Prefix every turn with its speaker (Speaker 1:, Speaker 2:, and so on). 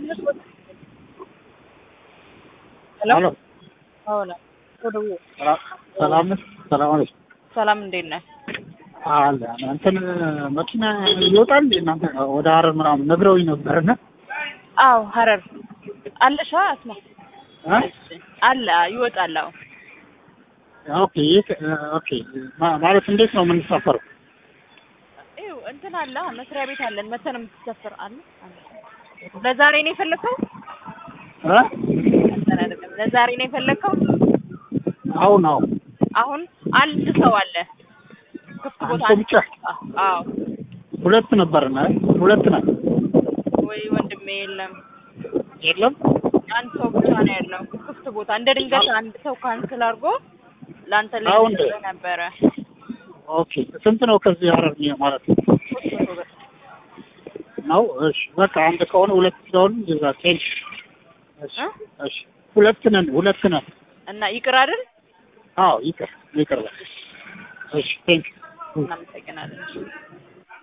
Speaker 1: ሄሎ
Speaker 2: ሄሎ
Speaker 1: አዎላ ወደ
Speaker 2: ሰላም ነሽ? ሰላም ነሽ?
Speaker 1: ሰላም እንዴት ነህ?
Speaker 2: አለ እንትን መኪና ይወጣል እንዴ እናንተ ወደ ሀረር ምናምን ነግረውኝ ነበርና
Speaker 1: አዎ ሀረር አለሻ አስማ
Speaker 2: እ
Speaker 1: አለ ይወጣል። አዎ
Speaker 2: ኦኬ የት ኦኬ ማ- ማለት እንዴት ነው የምንሳፈረው?
Speaker 1: ይኸው እንትን አለ መስሪያ ቤት አለን መተን የምትሰፍር አለ አለ። ለዛሬ ነው የፈለከው?
Speaker 2: እ
Speaker 1: እንትን አይደለም ለዛሬ ነው የፈለከው?
Speaker 2: አሁን አሁን
Speaker 1: አሁን አንድ ሰው አለ ክፍት ቦታ
Speaker 2: አንድ ሰው ብቻ?
Speaker 1: አዎ
Speaker 2: ሁለት ነበርና ሁለት ነን
Speaker 1: ወይ ወንድሜ የለም
Speaker 2: የለም
Speaker 1: አንድ ሰው ብቻ ነው ያለው ክፍት ቦታ እንደ ድንገት አንድ ሰው ካንስል አድርጎ ለአንተ
Speaker 2: አሁን
Speaker 1: ልጅ ነበረ
Speaker 2: ኦኬ ስንት ነው ከዚህ ሀረር ነው ማለት ነው?
Speaker 1: ሶስት መቶ ብር
Speaker 2: ነው እሺ በቃ አንድ ከሆነ ሁለት ስለሆነ ይዛ ቴንክ እሺ
Speaker 1: እ?
Speaker 2: እሺ ሁለት ነን ሁለት ነን
Speaker 1: እና ይቅር አይደል
Speaker 2: አዎ ይቅር ይቅር በል እሺ ቴንክ
Speaker 1: እናመሰግናለን